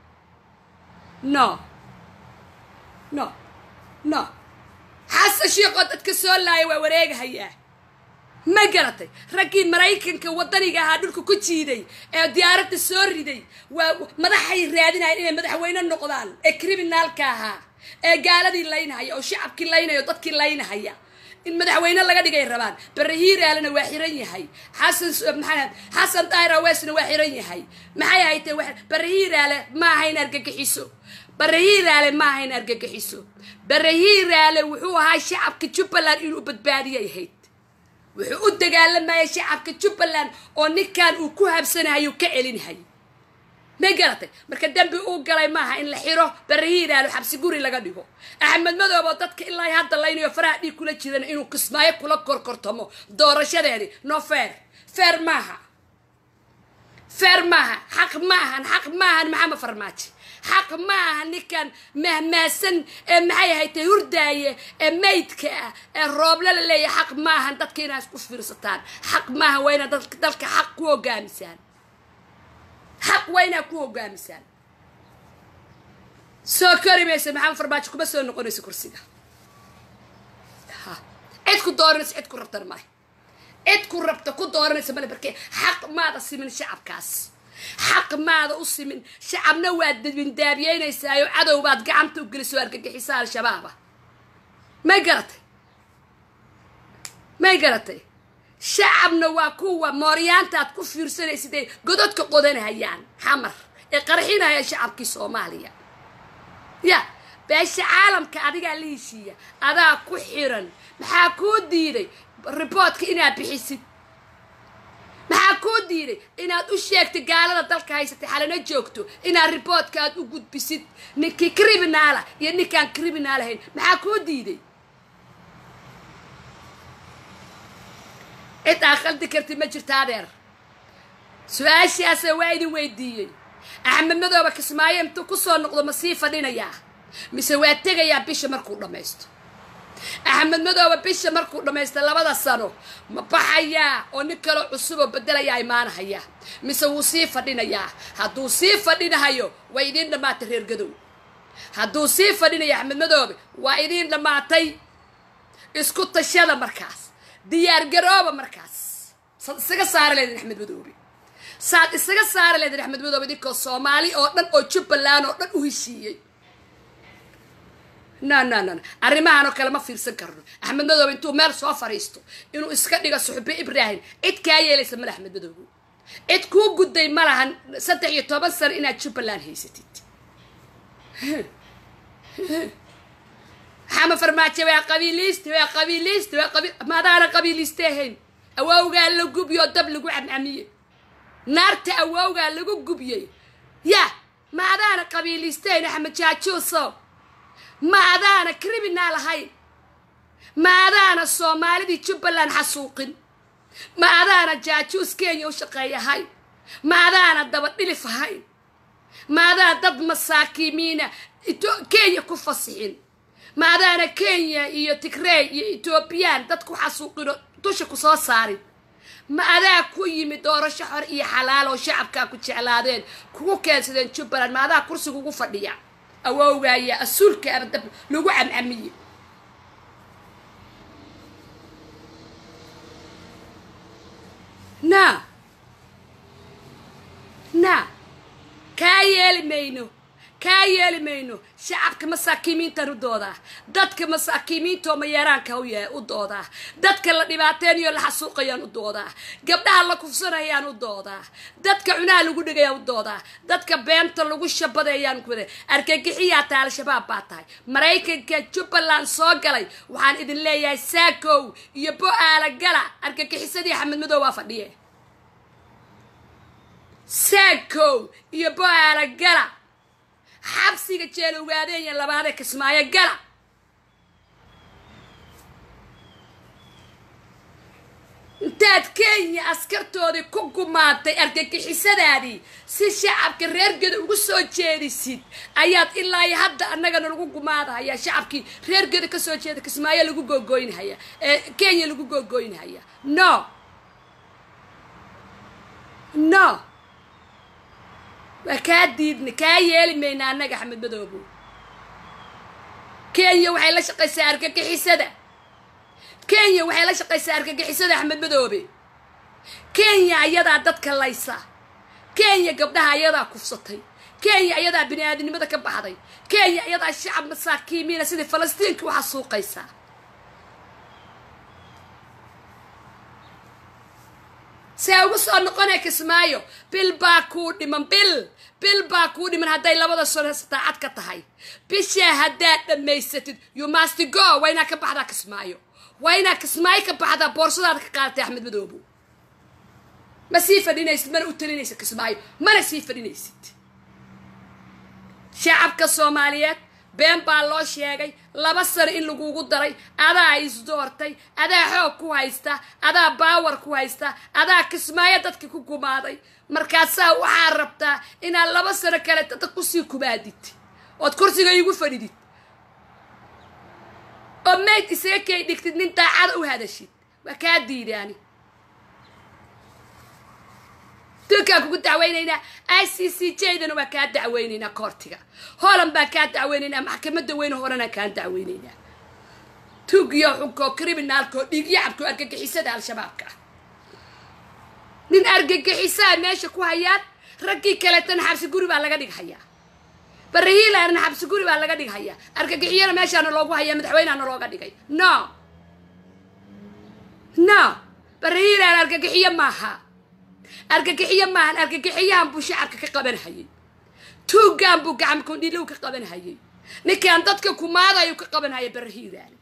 no no no xasan shiiqoo dadka soo laaya waa wareegahayaa ma garatay raggii maraykanka waddaniga ahaa dhulka ku jiiday ee diyaaradda soo riday waa madaxay raadinayaan inay madaxweyne noqdaan ee criminaalka ahaa ee gaaladii laynahaya oo shacabkii laynaya oo dadkii laynahaya in madaxweyne laga dhigay rabaan barre hiiraalena waa xiran yahay xasan maxaa xasan daahir aweesna waa xiran yahay maxay ahaytee barre hiiraale ma ahayn argagixiso barre hiiraale ma ahayn argagixiso barre hiiraale wuxuu ahaa shacabka jubbaland inuu badbaadiyay ahayd wuxuu u dagaalamayay shacabka jubbaland oo ninkan uu ku habsanahayo ka celinahay may garatay marka dembi uu galay maaha in la xiro barahiiraalo xabsi guri laga dhigo axmed madoob oo dadka ilaa hadda laynayo faraha dhiig kula jiran inuu kismaayo kula korkortamo doorashadeedii no feer feer maaha feer maaha xaq ma ahan xaq ma ahan maxamed farmaajo xaq ma aha ninkan mahmaasan ee maxay ahaytay hurdaaye ee maydka ah ee rooble la leeyahay xaq ma ahan dadka inaa isku fiirsataan xaq maaha waa inaad dalka xaq ku hogaamisaan xaq waa inaad ku hogaamisaan soo kori maysa maxamed farmaajo kuma soo noqonayso kursiga ha cid ku dooranaysa cid ku rabtana male cid ku rabta ku dooranaysa male barkee xaq maada simin shacabkaas xaq maada u simin shacabna waad dabindaabiyeynaysaayoo cadow baad gacanta u gelisoo argagixisa al-shabaaba may garatay may garatay shacabna waa kuwa mooryaantaad ku fiirsanaysid ay gododka qodanahayaan xamar ee qarxinaya shacabkii soomaaliya ya beesha caalamka adigaa la heshiiya adaa ku xiran maxaa kuu diiday riboodka inaad bixisid maxaa kuu diiday inaad u sheegtay gaalada dalka haysatay xalana joogto inaad riboodka aad u gudbisid ninkii criminaala iyo ninkaan criminaal ahayn maxaa kuu diiday cid aa qaldi karti ma jirta adeer su-aashaasa waa idin weydiiyey axmed madooba kismaayo intuu kusoo noqdo ma sii fadhinayaa mise waa tegayaa bisha markuu dhammaysto axmed madooba bisha markuu dhammaysto labada sano ma baxayaa oo nin kaloo cusuboo bedelayaa imaanahayaa mise wuu sii fadhinayaa hadduu sii fadhinahayo waa idiin dhammaatay reer gadow hadduu sii fadhinayo axmed madoobe waa idiin dhammaatay isku tashada markaas diyaar garooba markaas isaga saara leedin axmed madoobe saad isaga saari leedin axmed madoobe idinkoo soomaali oo dhan oo jubbaland oo dhan u heshiiyey no no no arrimahan oo kale ma fiirsan karno axmed madoobe intuu meel soo fadhiisto inuu iska dhigo suxbe ibraahim cid kaa yeelaysa male axmed madoobe cid kuu gudday ma lahan saddex iyo toban sano inaad jubbaland haysatid xama farmaajo waa qabiiliiste waa qabiiliiste waa qabiil maadaana qabiiliiste ahayn awowgaa la gubyo dab lagu camcamiye naarta awowgaa lagu gubyey ya ma adaana qabiiliisteyn axmed jaajuuso ma adaana criminal ahayn ma adaana soomaalidii jubbaland xasuuqin ma adaana jaajuus kenya u shaqeeyahayn ma adaana dabadhilif ahayn ma adaa dad masaakiimiina kenya ku fasixin ma adaana kenya iyo tigrey iyo etoobiyaan dad ku xasuuqino dusha ku soo saarin ma adaa ku yimid doorasho xor iyo xalaal oo shacabkaa ku jeclaadeen kugu keensadeen jubbaland ma adaa kursiga ugu fadhiya awowgaaya asuulka abadab lagu camcamiye na na kaa yeeli mayno kaa yeeli mayno shacabka masaakiimiintan u doodaa dadka masaakiimiintaoo mayeeraanka u doodaa dadka la dhibaateynayo la xasuuqayaan u doodaa gabdhaha la kufsanayaan u doodaa dadka cunaha lagu dhigayaan u doodaa dadka beenta lagu shabadeeyaan kuda argagixiyaa tahay al-shabaab baa tahay maraykanka jubbaland soo galay waxaan idin leeyahay saakow iyo bo-aala gala argagixisadii axmed madow waa fadhiye saakow iyo bo-aala gala xabsiga jeel ogaadeenya labaadee kismaayo gala intaad kenya askartoodii ku gumaatay argagixisadaadii si shacabka reergeda ugu soo jeedisid ayaad ilaa iyo hadda annagana lagu gumaadahaya shacabkii reergeda kasoo jeeda kismaayo lagu googooynhaya ee kenya lagu googooynhaya no no waa kaa diidna kaa yeeli mayna annaga axmed madoobo kenya waxay la shaqaysaa argagixisada kenya waxay la shaqaysaa argagixisada axmed madoobe kenya ayadaa dadka laysa kenya gabdhaha ayadaa kufsatay kenya ayadaa bini aadinimada ka baxday kenya ayadaa shacab masaakiimiina sidii falastiinka u xasuuqaysaa see ugu soo noqonay kismaayo bil baa kuu dhiman bil bil baa kuu dhiman hadday labada sano saacad ka tahay bishaa haddaad dhammaysatid you must go waa inaa ka baxdaa kismaayo waa inaa kismaayo ka baxdaa boorsadaada ka qaadatay axmed madoobo ma sii fadhinaysid mana u talinaysid kismaayo mana sii fadhinaysid shacabka soomaaliyeed been baa loo sheegay laba sano in lagugu daray adaa isdoortay adaa xoog ku haysta adaa baawar ku haysta adaa kismaayo dadka ku gumaaday markaasaa waxaa rabtaa inaad laba sano kale dad kusii kumaadid ood kursiga iigu fadhidid oo mayd isaga kay dhigtid nin daacada u hadashid waa kaa diidaani dulkaan kugu dacweynaynaa i c c j dana waa kaa dacweynaynaa koortiga holan baan kaa dacweynaynaa maxkamadda weyne horena kaan dacweynaynaa tugiyo xunkoo criminaalkaoo dhiigyacabkao argagixisada al-shabaabka ah nin argagixisaa meesha ku hayaan raggii kaleetana xabsi guri baa laga dhighayaa barahiilaana xabsi guri baa laga dhighayaa argagixiyana meeshaana loogu hayaa madaxweyneana looga dhigay no no barahiilaana argagixiyo maaha argagixiyo maahan argagixiyahan buu shacabka ka qabanhayay tuugaan buu gacamkondhilow ka qabanhayay ninkaan dadka kumaadayu ka qabanhaya barahiilaana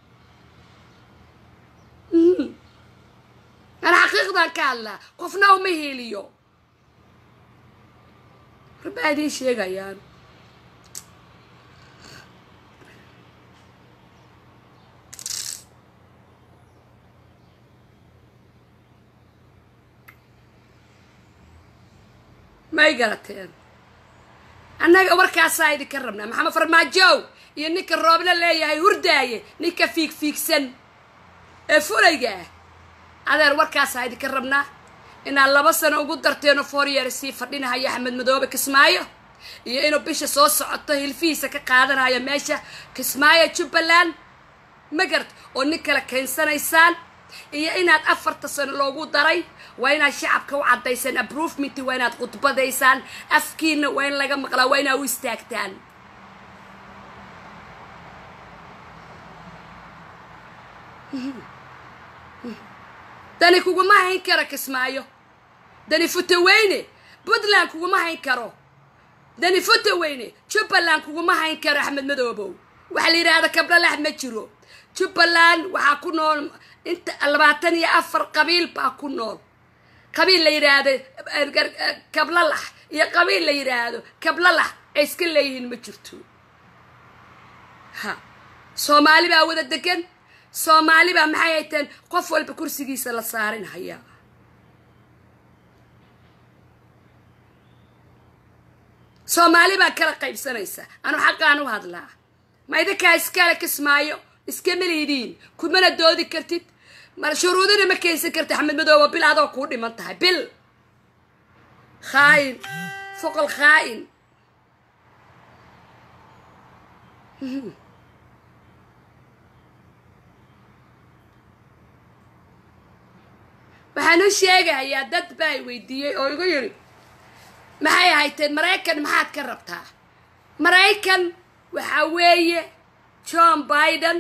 ana xaqiiqdan ka hadlaa qofna uma heliyo rabaa idiin sheegayaan may garateen annaga warkaasaa idinka rabnaa maxamed farmaajow iyo ninka roobla leeyahay hurdaaye ninka fiigfiigsan ee fulayga ah adeer warkaasaa idinka rabnaa inaad laba sano ugu darteeno fooryeer sii fadhinahayo axmed madoobe kismaayo iyo inuu bisha soo socoto hilfihiisa ka qaadanayo meesha kismaayo jubbaland ma garta oo nin kale keensanaysaan iyo inaad afarta sano loogu daray waa inaad shacabka u caddaysaan approvement waa inaad khudbadaysaan afkiina waa in laga maqlaa waa inaad u istaagtaan dani kuguma hayn karo kismaayo dani futaweyne puntland kuguma hayn karo dani futaweyne jubbaland kuguma hayn karo axmed madoobow waxaa la yidhaahda kablalax ma jiro jubbaland waxaa ku nool inta labaatan iyo afar qabiil baa ku nool qabiil la yidhaahdo kablalax iyo qabiil la yidhaahdo kablalax ay iska leeyihiin ma jirto ha soomaali baa wada degan soomaali baa maxay hayteen qof walba kursigiisa la saarin hayaa soomaali baa kala qaybsanaysa anu xaqaan u hadlaa ma idinkaa iskale kismaayo iskama liidiin kumana doodi kartid mar shuruudina ma keensan kartid axmed madooba bil adoo kuu dhiman tahay bil khaa'in foqol khaa'in waxaan u sheegahayaa dad baa i weydiiyey oo igu yidhi maxay hayteen maraykan maxaad ka rabtaa maraykan waxaa weeye john biden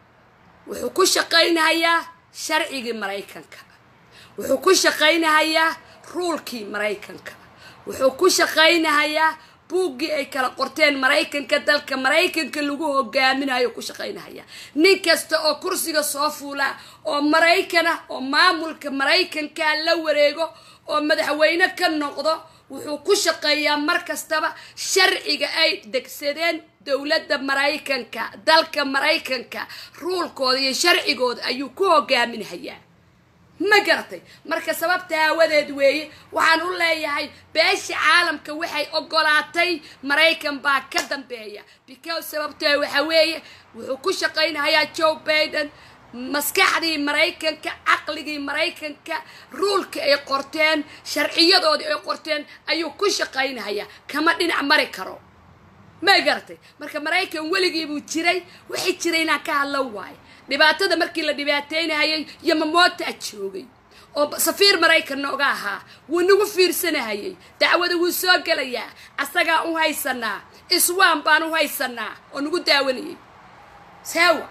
wuxuu ku shaqaynahayaa sharcigii maraykanka wuxuu ku shaqaynahayaa ruulkii maraykanka wuxuu ku shaqaynahayaa buuggii ay kala qorteen maraykanka dalka maraykanka lagu hogaaminayo ku shaqaynahaya nin kasta oo kursiga soo fuula oo maraykana oo maamulka maraykanka la wareego oo madaxweyne ka noqdo wuxuu ku shaqeeyaa mar kastaba sharciga ay degsadeen dowladda maraykanka dalka maraykanka ruulkooda iyo sharcigooda ayuu ku hogaaminahayaa ma garatay marka sababta aawadeed weeye waxaan u leeyahay beesha caalamka waxay ogolaatay maraykan baa ka dambeeya because sababta waxa weeye wuxuu ku shaqaynahayaa joe baiden maskaxdii maraykanka caqligii maraykanka ruulka ay qorteen sharciyadoodii ay qorteen ayuu ku shaqaynahayaa kama dhinac mari karo ma garatay marka maraykan weligii buu jiray wixii jiray inaan ka hadlo waayo dhibaatada markii la dhibaateynahayay yamamoota joogay oo safiir maraykan nooga ahaa wuu nagu fiirsanahayay dacwada wuu soo gelayaa asagaa u haysanaa iswaan baan u haysanaa oo nagu daawanayay saawa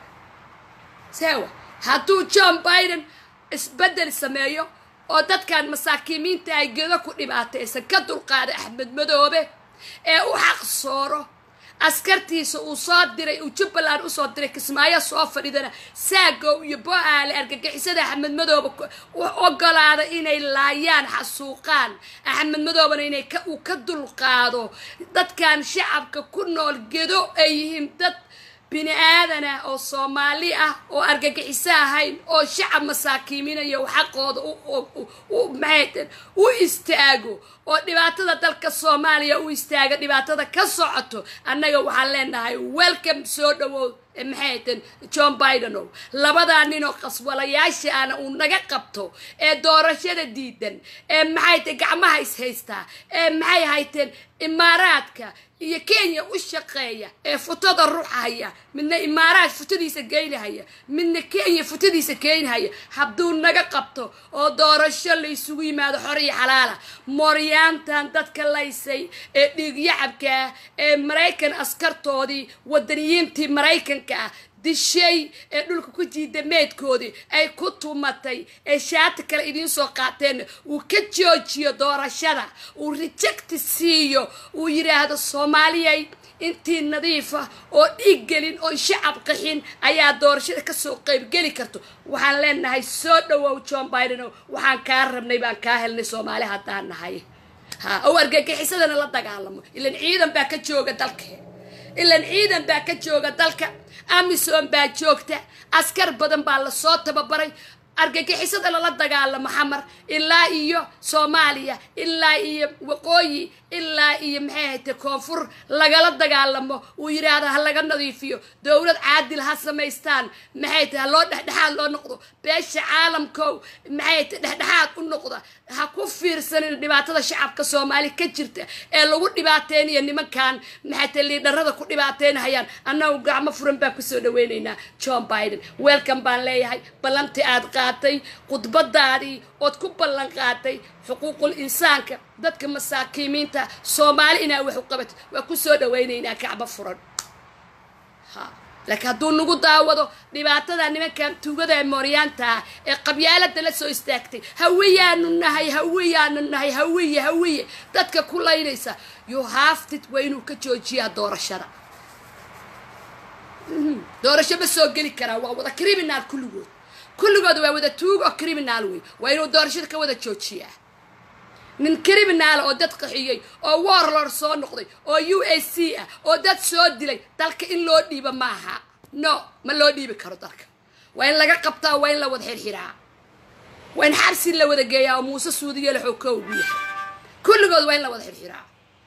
saawa hadduu john biden isbeddel sameeyo oo dadkan masaakiimiinta ay gedo ku dhibaataysan ka dulqaada axmed madoobe ee u xaq sooro askartiisa uu soo diray uu jubbaland usoo diray kismaayo soo fadhidana saagow iyo bo-aale argagixisada axmed madoobe u ogolaada inay laayaan xasuuqaan axmed madoobena inay uu ka dulqaado dadkan shacabka ku nool gedo ay yihiin dad bini aadan ah oo soomaali ah oo argagixiso ahayn oo shacab masaakiiminayo xaqooda maxayten u istaago oo dhibaatada dalka soomaaliya u istaaga dhibaatada ka socoto annaga waxaan leenahay welcome soo dhawow maxayten john bidenow labadaa ninoo qaswalayaasha ana uu naga qabto ee doorashada diidan ee maxayten gacmaha ishaystaa ee maxay hayteen imaaraadka iyo kenya u shaqeeya ee futada ruuxahaya midna imaaraad futadiisa geynahaya midna kenya futadiisa geynahaya hadduu naga qabto oo doorasho la isugu yimaado xor iyo xalaala mooryaantan dadka laysay ee dhiigyacabkaa ee maraykan askartoodii wadaniyiintii maraykanka ah dishay ee dhulka ku jiida meedkoodii ay ku tumatay ee shaati kale idiin soo qaateen uu ka joojiyo doorashada uu rejecti siiyo uu yidhaahdo soomaaliyay intii nadiifa oo dhiig gelin oo shacab qaxin ayaa doorashada kasoo qaybgeli karto waxaan leenahay soo dhawow john biden waxaan kaa rabnay baan kaa helnay soomaali haddaan nahay ha oo argagixisadana la dagaalamo ilan ciidan baa ka jooga dalka ilan ciidan baa ka jooga dalka amisom baa joogta askar badan baa lasoo tababaray argagixisada lala dagaalamo xamar ilaa iyo soomaaliya ilaa iyo waqooyi ilaa iyo maxay ahayte koonfur lagala dagaalamo uu yidhaahdo ha laga nadiifiyo dowlad caadil ha samaystaan maxay tahay ha loo dhexdhexaad loo noqdo beesha caalamkow maxay tahay dhexdhexaad u noqda ha ku fiirsanin dhibaatada shacabka soomaali ka jirta ee lagu dhibaateynayo nimankan maxay tahay liidharada ku dhibaateynahayaan annagu gacmo furan baan kusoo dhaweynaynaa john biden welcome baan leeyahay ballantii aad qaatay khudbadaadii ood ku ballan qaatay xuquuqul insaanka dadka masaakiimiinta soomaali inaa wax u qabato waa kusoo dhaweynaynaa gacmo furan ha laakiin hadduu nagu daawado dhibaatada nimankan tuugada ee mooryaanta ah ee qabyaalada la soo istaagtay hawiyaanu nahay hawiyaanu nahay hawiye hawiye dadka ku laynaysa you haftid waa inuu ka joojiyaa doorashada doorasho ma soo geli karaa waa wada criminal kulligood kulligood waa wada tuug oo criminal wey waa inuu doorashada ka wada joojiyaa nin criminal oo dad qaxiyey oo warlord soo noqday oo u a c ah oo dad soo dilay dalka in loo dhiibo maaha no ma loo dhiibi karo dalka waa in laga qabtaa waa in la wada xirxiraa waa in xabsi la wada geeyaa oo muuse suudiyo la xoog ka ugu yahay kulligood waa in la wada xirxiraa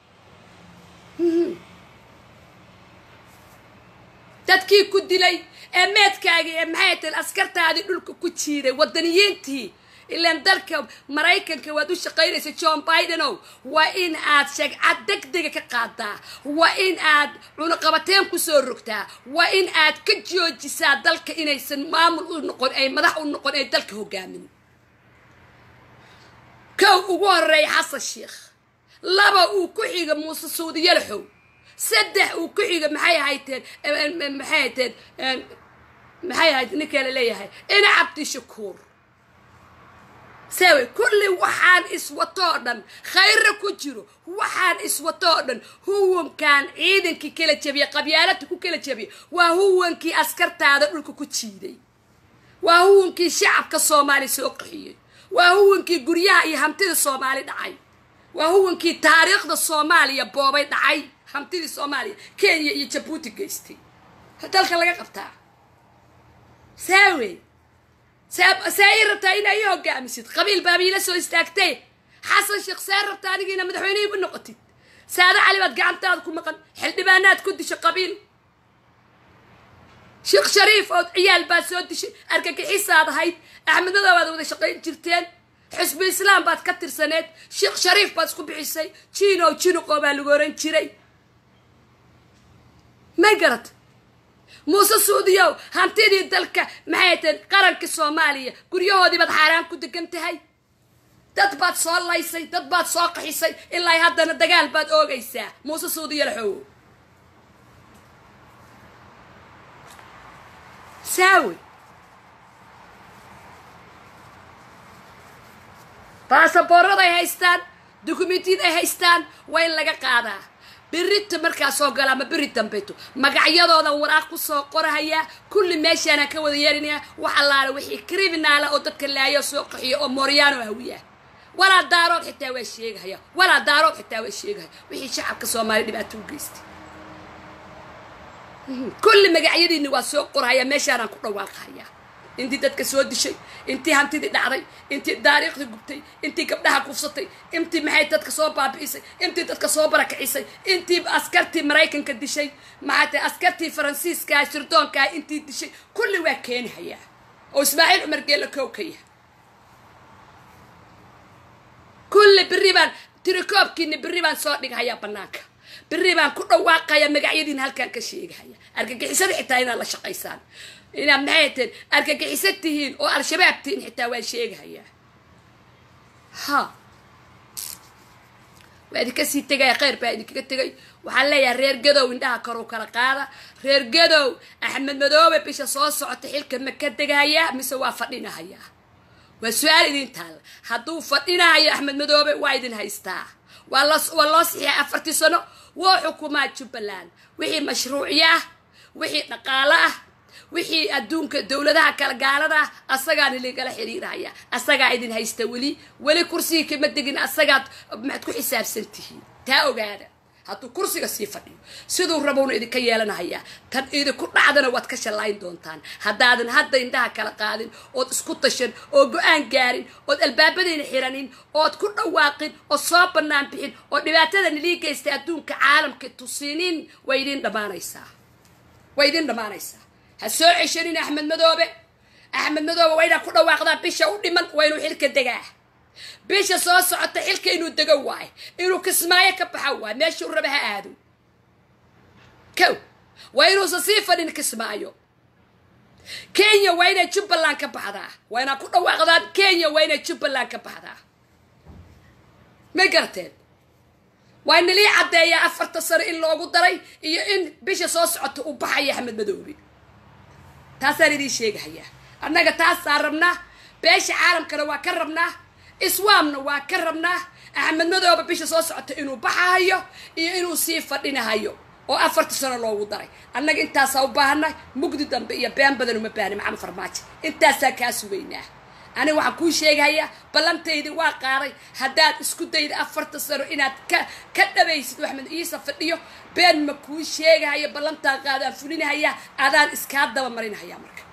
dadkii ku dilay ee meedkaagii ee maxay tahay askartaadii dhulka ku jiiday wadaniyiintii ilaan dalka maraykanka waad u shaqaynaysa john bidenow waa in aad shagcad degdega ka qaadaa waa in aad cunuqabateen kusoo rogtaa waa in aad ka joojisaa dalka inaysan maamul u noqon ay madax u noqon ay dalka hogaamin kow ugu horeeya xasan sheikh laba uu ku xiga muuse suudiyalaxow saddex uu ku xiga maxay ahayteen maxay ahayteen maxay ahayd ninkaa la leeyahay ina cabdi shakuur saawe kulli waxaan iswatoo dhan khayra ku jiro waxaan iswatoo dhan huwankan ciidankii kala jabiyey qabyaalada ku kala jabiyey waa huwankii askartaada dhulka ku jiiday waa huwankii shacabka soomaali soo qaxiyey waa huwankii guryaha iyo hantida soomaali dhacay waa huwankii taariikhda soomaaliya boobay dhacay hantidii soomaaliya kenya iyo jabuuti geystay dalka laga qabtaa saawe saa ii rabtaa inaa ii hogaamisid qabiil baabiila soo istaagtay xasan sheekh saa rabta adigiina madaxweynihii u noqotid saado cali baad gacantaada ku maqan xildhibaanaad ku dishay qabiil sheekh shariif oo ciyaal baad soo dishay argagixisaad ahayd axmedada baad wada shaqayn jirteen xusbi islaam baad ka tirsaneed sheekh shariif baad isku bixisay jinow jinuqoo baa lagu oran jiray may garad muuse suudiyow hantidii dalka maxay tahen qaranka soomaaliya guryahoodii baad xaaraan ku degan tahay dad baad soo laysay dad baad soo qaxisay ilaa haddana dagaal baad oogaysaa muuse suudiyo laxowo saawe baasaboorada ay haystaan dukumentiyada ay haystaan waa in laga qaadaa berita markaa soo gala ama beri dambeto magacyadoodan waraaq kusoo qorahayaa kulli meeshaanaan ka wada yeelinayaa wax allaale wixii criminaala oo dadka laayo soo qaxiyo oo mooryaano hawiya walaa daarood xitaa waa sheegahaya walaa daarood xitaa waa sheegahaya wixii shacabka soomaaliya dhibaato u geystay kulli magacyadiini waa soo qorahaya meeshaanaan ku dhawaaqahayaa intii dadka soo dishay intii hantidii dhacday intii taariikhdii gubtay intii gabdhaha kufsatay intii maxay dadka soo baabi'isay intii dadka soo barakicisay intii askartii maraykanka dishay maxay tahay askartii faransiiska sirdoonkaa intii dishay kulli waa keenahayaa oo ismaaciil cumar geella kow ka yahay kulli berri baan tirikoobkiini berri baan soo dhighayaa bannaanka berri baan ku dhawaaqaya magacyadiin halkaan ka sheegahaya argagixisada xitaa inaad la shaqaysaan inaad maxay teen argagixisan tihiin oo al-shabaab tihiin xitaa waan sheegahayaa ha waa idinka sii tegaya kheyr baa idinkaga tegay waxaan leeyahay reer gadow indhaha karu kala qaada reer gadow axmed madoobe bisha soo socota xilka ma ka degahayaa mise waa fadhinahayaa waa su-aal idin taalla hadduu fadhinahayo axmed madoobe waa idin haystaa waa la waa loo sixiya afartii sano woo xukumaa jubbaland wixii mashruuciya ah wixii dhaqaalo ah wixii adduunka dowladaha kala gaalada ah asagaana ligala xiriiraya asagaa idin haysta weli weli kursigii kama degin asagaad maxaad ku xisaabsan tihiin taa ogaada hadduu kursiga sii fadhiyo siduu rabowna idinka yeelanahayaa tan idinku dhacdana waad ka shallayn doontaan haddaadan hadda indhaha kala qaadin ood isku tashan oo go-aan gaarin ood albaabadayna xiranin ood ku dhawaaqin ood soo bannaan bixin oo dhibaatada nilii geystay adduunka caalamka tusinin way idin dhammaanaysaa way idin dhammaanaysaa ha soo ceshanin axmed madoobe axmed madoobe waa inaa ku dhawaaqdaa bisha u dhiman waa inuu xilka degaa bisha soo socota xilka inuu dego waayo inuu kismaayo ka baxa waayo meeshuu raba ha aado kow waa inuusan sii fadhin kismaayo kenya waa inay jubbaland ka baxdaa waa inaa ku dhawaaqdaan kenya waa inay jubbaland ka baxdaa may garateen waa nalii caddeeyaa afarta sano in loogu daray iyo in bisha soo socota uu baxaya axmed madoobe taasaan idiin sheegahayaa annaga taasaan rabnaa beesha caalamkana waa ka rabnaa iswaamna waa ka rabnaa axmed madoobe bisha soo socota inuu baxahayo iyo inuu sii fadhinahayo oo afarta sano loogu daray annaga intaasaa u baahanay mugdi dambe iyo been badan uma baahni maxamed farmaajo intaasaa kaa sugaynaa aniga waxaan kuu sheegahayaa ballantaydi waa qaaday haddaad isku dayda afarta sano inaad ka ka dhabaysid axmed iisa fadhiyo been ma kuu sheegahayo ballantaa qaadaan fulinahayaa adaan iskaa daba marinhayaa marka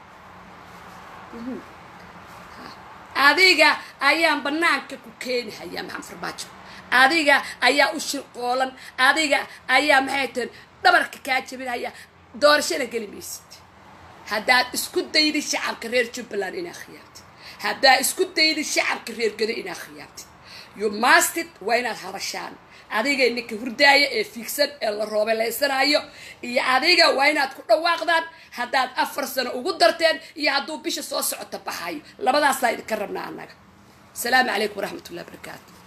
adiga ayaan banaanka ku keenahayaa maxamed farmaajo adiga ayaa u shirqoolan adiga ayaa maxay tahen dhabarka kaa jabinhaya doorashana geli maysid haddaad isku daydi shacabka reer jubbaland inaa khiyaamtid haddaad isku daydi shacabka reer gedo inaa khiyaamtid you mastid waa inaad hadashaan adiga ninka hurdaaya ee fiigsan ee la roobelaysanaayo iyo adiga waa inaad ku dhawaaqdaan haddaad afar sano ugu darteen iyo hadduu bisha soo socota baxayo labadaasaa idinka rabnaa annaga asalaamu calaykum waraxmat ullahi barakaatu